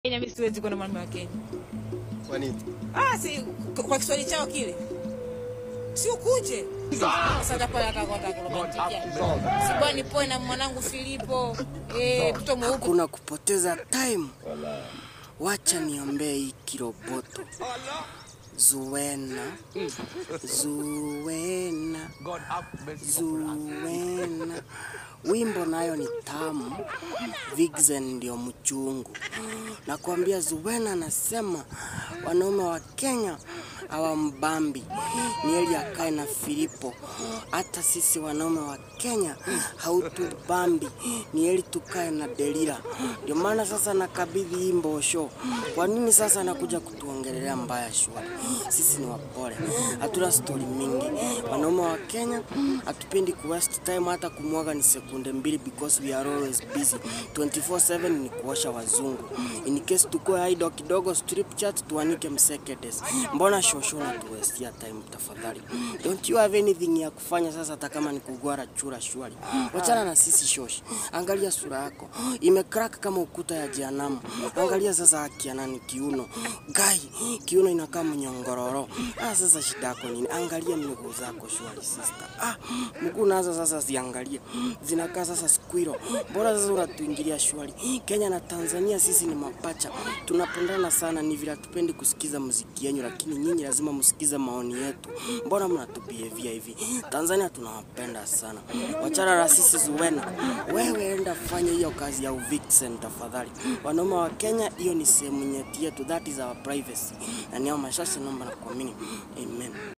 Kenya mimi siwezi kwenda mwanaume wa Kenya. Kwa nini? Ah, si kwa Kiswahili chao kile. Si ukuje. Sasa hapa akakwata kulobantikia. Si bwana poe na mwanangu Filipo. Eh, mtoto mweupe. Hakuna kupoteza time, wacha niombee hii kiroboto. Zuwena, Zuwena, Zuwena. Wimbo nayo ni tamu, Vixen ndio mchungu. Nakwambia Zuwena anasema wanaume wa Kenya hawambambi, ni heri akae na Filipo. Hata sisi wanaume wa Kenya hautubambi, ni heri tukae na Delila. Ndio maana sasa nakabidhi hii mbosho. Kwa nini sasa nakuja kutuongelelea mbaya shwari? Sisi ni wapole, hatuna stori mingi. Wanaume wa Kenya hatupendi ku waste time, hata kumwaga ni sekunde mbili, because we are always busy 24/7 ni kuosha wazungu. In case tukoe idle kidogo, strip chat tuanike msekedes. Mbona shosho na tuwestia time tafadhali? Don't you have anything ya kufanya sasa, hata kama ni kugwara chura shwari? Wachana na sisi shoshi, angalia sura yako imecrack kama ukuta ya jehanamu. Angalia sasa haki ya nani kiuno gai, kiuno inakaa mnyongororo. Ah, sasa shida yako nini? Angalia miguu zako shwari sister. Ah, mguu nazo sasa ziangalia zinakaa sasa squirrel. Bora sasa unatuingilia shwari. Kenya na Tanzania sisi ni mapacha, tunapendana sana, ni vile hatupendi kusikiza muziki yenyu, lakini nyinyi lazima msikize maoni yetu. Mbona mnatubievia hivi? Tanzania tunawapenda sana, wachana na sisi Zuwena. Wewe enda fanya hiyo kazi ya uvixen tafadhali. Wanaume wa Kenya, hiyo ni sehemu nyeti yetu, that is our privacy. Na ni hao mashasha, naomba na kuamini, amen.